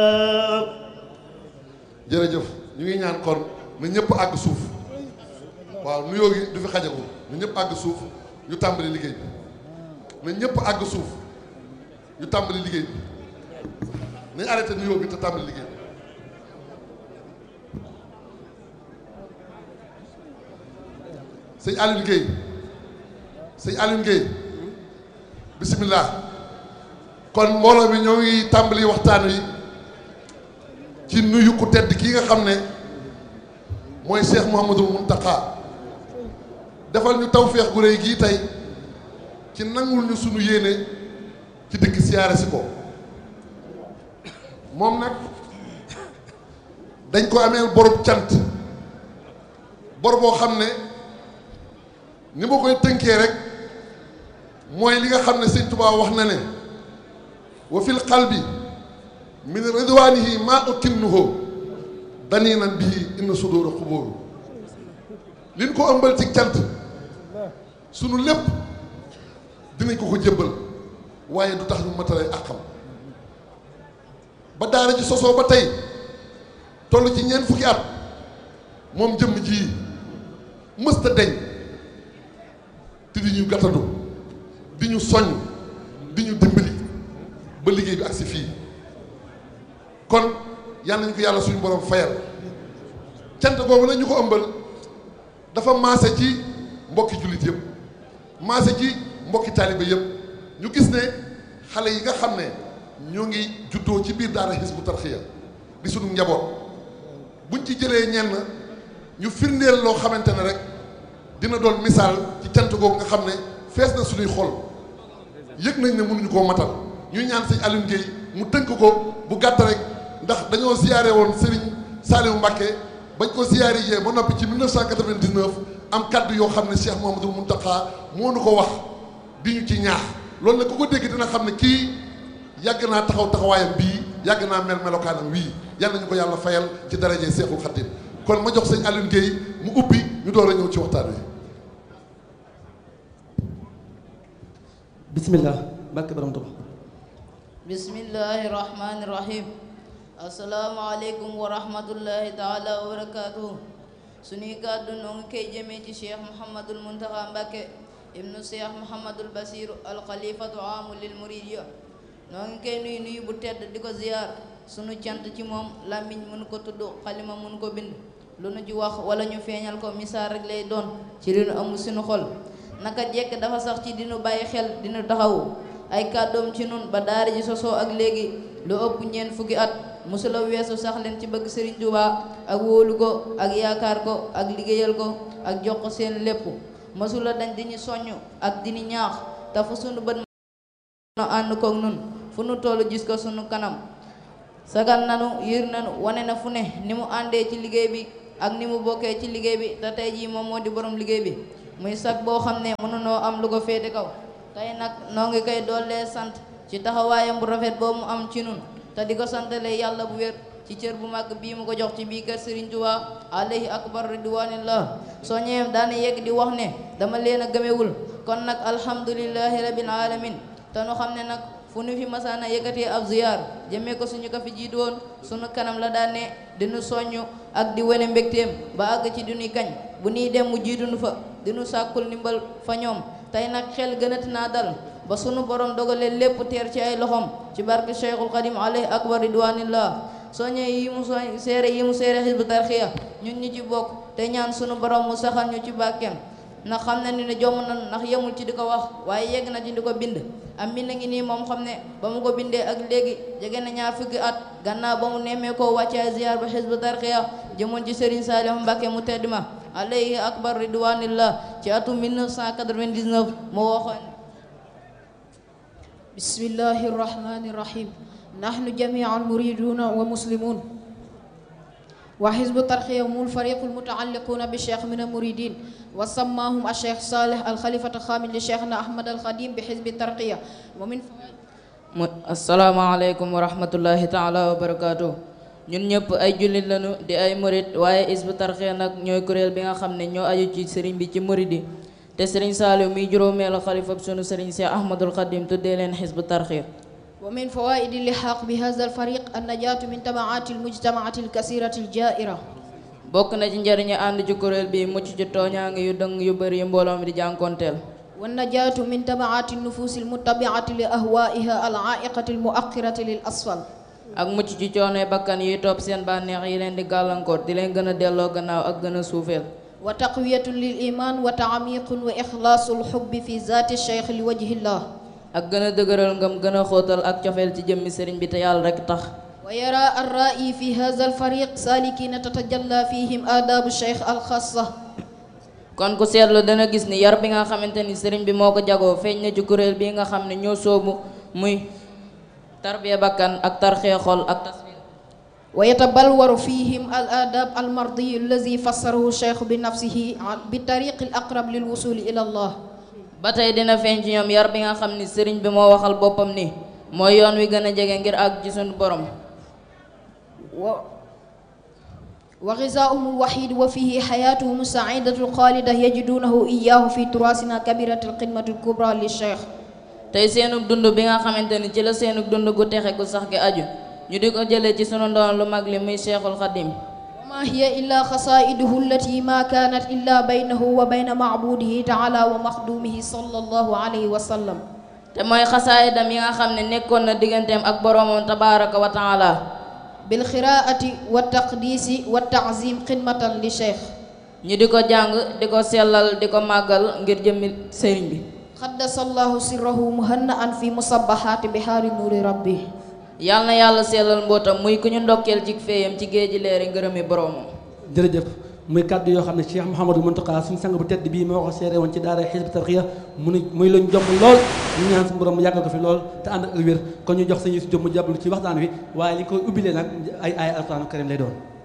jërëjëf ñu ngi ñaan kon na ñëpp àgg suuf waaw nuyoo gi du fi xajagul na ñëpp àgg suuf ñu tàmbali liggéey bi na ñëpp àgg suuf ñu tàmbali liggéey bi nañ arrêté nuyoo bi te tàmbali liggéey bi sëñ Alioune Guèye sëñ Alioune Guèye bisimilah kon mbooloo mi ñoo ngi tàmbali waxtaan wi ci nuyu ku tedd kii nga xam ne mooy Cheikh Mouhamadul Mountakha defal ñu tawféex gu rëy gii tey ci nangul ñu sunu yéene ci dëkk siyaare si ko moom nag dañ ko ameel borub cant bor boo xam ne ni ma koy tënkee rek mooy li nga xam ne sëñ Tuubaa wax na ne wa fil qalbi min ridwaanihi maa ukinnuhu daniinan bihi inna suduura xubóoru liñ ko ëmbal ci cant sunu lépp dinañ ko ko jëbbal waaye du tax ñu matale àqam ba daara ji sosoo ba tey toll ci ñeent fukki at moom jëmm ji mësta deñ te di ñu gàttandu di ñu soññ di ñu dimbali ba liggéey bi agsi fii kon yal nañu ko yàlla suñu borom fayal cant boobu nag ñu ko ëmbal dafa maase ci mbokki jullit yëpp maase ci mbokki taaliba yëpp ñu gis ne xale yi nga xam ne ñoo ngi juddoo ci biir daara Hizbut Tarqiyyah di suñu njaboot buñ ci jëlee ñenn ñu firndeel loo xamante ne rek dina doon misaal ci cant googu nga xam ne fees na suñuy xol yëg nañ ne mënuñu koo matal ñuy ñaan sëñ Alioune Guèye mu tënk ko bu gàtt rek ndax dañoo siyaare woon Serigne Saliou Mbacké bañ ko siyaare yee ba noppi ci 1999 am kaddu yoo xam ne Cheikh Mouhamadoul Mountakha moo nu ko wax di ñu ci ñaax loolu nag ku ko dégg dina xam ne kii yàgg naa taxaw taxawaayam bii yàgg naa mel melokaanam wii yal nañu ko yàlla fayal ci daraje Seexul Xadim kon ma jox sëñ Alioune Guèye mu ubbi ñu door a ñëw ci waxtaan wi. bismillah barke borom Tuuba bismillahi rahmani rahim asalaamaaleykum wa rahmatullahi taala wa barakatuhu suñuy kàddu noo ngi koy jëmee ci cheikh mouhamadul muntaxa mbàkke ibnu cheikh mouhamadul basiru alxalifatu amu lil muridiya noo ngi koy nuyu nuyu bu tedd di ko ziyaar sunu cant ci moom làmmiñ mënu ko tudd xalima mënu ko bind lu nu ci wax wala ñu feeñal ko misaal rek lay doon ci li nu amul suñu xol naka jekk dafa sax ci dinu bàyyi xel dinu taxawu ay kàddoom ci nun ba daara ji sosoo ak léegi lu ëpp ñeent fukki at musula weesu sax leen ci bëgg Sëriñ Tuubaa ak wóolu ko ak yaakaar ko ak liggéeyal ko ak jox ko seen lépp mësula dañ di ñu soññ ak di ñu ñaax te fu sunu bët no ànd koog nun fu nu tollu gis ko sunu kanam sagal nanu yër nanu wane na fu ne ni mu àndee ci liggéey bi ak ni mu bokkee ci liggéey bi te tey jii moom moo di borom liggéey bi muy sag boo xam ne mënunoo am lu ko féete kaw tey nag noo ngi koy doollee sant ci taxawaayam bu rafet boobu mu am ci nun te di ko santale yàlla bu wér ci cër bu màgg bii mu ko jox ci bii kër Serigne Touba alayhi akbar ridwanillah soo ñëwee daana yegg di wax ne dama leen a gëmewul kon nag alhamdulillahi rabbil alamin te nu xam ne nag fu nu fi masaana yëkkatee ab ziyaar jëmee ko suñu ko fi jiitu woon suñu kanam la daan ne dinu soññ ak di wane mbégteem ba àgg ci duñuy kañ bu nuy dem mu jiitu nu fa dinu sàkkul ndimbal fa ñoom tey nag xel gënati naa dal ba sunu borom dogalee lépp teer ci ay loxom ci barke Cheikhul Xadim alayhi akbar ridwanillah soo ñëwee yi mu soo seere yi mu seere Hizbut Tarqiyyah ñun ñu ci bokk te ñaan sunu borom mu saxal ñu ci bàkkeem ndax xam na ni ne jomm na ndax yemul ci di ko wax waaye yegg na ci di ko bind am mbind ngi nii moom xam ne ba mu ko bindee ak léegi jege na ñaar fukki at gannaaw ba mu nemmee koo wàccee ziar ba Hizbut Tarqiyyah jëmoon ci Serigne Saliou Mbacké mu tedd ma alayhi akbar ridwanillah ci atum 1999 mu waxoon bismillahi irrahmani irrahim nahnu jamian muriduna wa muslimun wa Hizbut Tarqiyyah hum alfariqu almutaalliquna bi cheikh min almuridin wa sammahum alcheikh salih alxalifat alxamis li cheikhna ahmad alxadim bi Hizbut Tarqiyyah wa min mu asalaamaaleykum wa rahmatullahi taala wa barakaatu ñun ñëpp ay jullit lañu di ay murid waaye Hizbut Tarqiyyah nag ñooy kuréel bi nga xam ne ñoo aju ci sëriñ bi ci murid yi te sëriñ Saaliw muy juróomeelu xalifa sunu sëriñ Seex Ahmadul Xadim tuddee leen Hizbut Tarqiyyah ومن فوائد اللحاق بهذا الفريق النجاة من تبعات المجتمعات الكثيرة الجائرة bokk na ci njariñu ànd ci kuréel bi mucc ci tooñaange yu dëng yu bëri yu mbooloo mi di jànkonteel والنجاة من تبعات النفوس المتبعة لأهوائها العائقة المؤخرة للأسفل ak mucc ci coonoy bakkan yuy topp seen bànneex yi leen di gàllankoor di leen gën a delloo gannaaw ak gën a suufeel وتقوية للإيمان وتعميق وإخلاص الحب في ذات الشيخ لوجه الله ak gën a dëgëral ngëm gën a xóotal ak cofeel ci jëmmi sëriñ bi te yàlla rekk tax ويرى الرائي في هذا الفريق سالكين تتجلى فيهم آداب الشيخ الخاصة kon ku seetlu dana gis ni yar bi nga xamante ni sëriñ bi moo ko jagoo feeñ na ci kuréel bi nga xam ne ñoo soobu muy tarbiya bakkan ak tarxee xol ak tasfir ويتبلور فيهم الآداب المرضي الذي فسره الشيخ بنفسه بالطريق الأقرب للوصول إلى الله ba tey dina feeñ ci ñoom yar bi nga xam ni sëriñ bi moo waxal boppam ni mooy yoon wi gën a jege ngir àgg ci sunu borom و وغذاؤهم الوحيد وفيه حياتهم السعيدة الخالدة يجدونه إياه في تراثنا كبيرة القمة الكبرى للشيخ tey seenug dund bi nga xamante ni ci la seenug dund gu texe gu sax gi aju ñu di ko jëlee ci sunu ndoon lu mag li muy Cheikhul Khadim وما هي إلا خصائده التي ما كانت إلا بينه وبين معبوده تعالى ومخدومه صلى الله عليه وسلم te mooy xasaayidam yi nga xam ne nekkoon na digganteem ak boroomam tabaaraka wa taala بالقراءة والتقديس والتعظيم خدمة للشيخ ñu di ko jàng di ko sellal di ko màggal ngir jëmmi sëriñ bi قدس الله سره مهنأ في مصبحات بحار نور ربه yal na yàlla sellal mbootam muy ku ñu ndokkeel ci féeyam ci géeji leeri ngërëmi boroomam jërëjëf muy kàddu yoo xam ne Cheikh Mouhamadou Mountakha suñu sang bu tedd bii moo ko seere woon ci daara Hizbut Tarqiyyah mu ni muy luñ jomb lool ñu ñaan suñu borom mu yàggal ko fi lool te ànd ak wér kon ñu jox sañu si jom mu jàbbalu ci waxtaan wi waaye li ñu koy ubbilee nag ay ay alxuraanu karim lay doon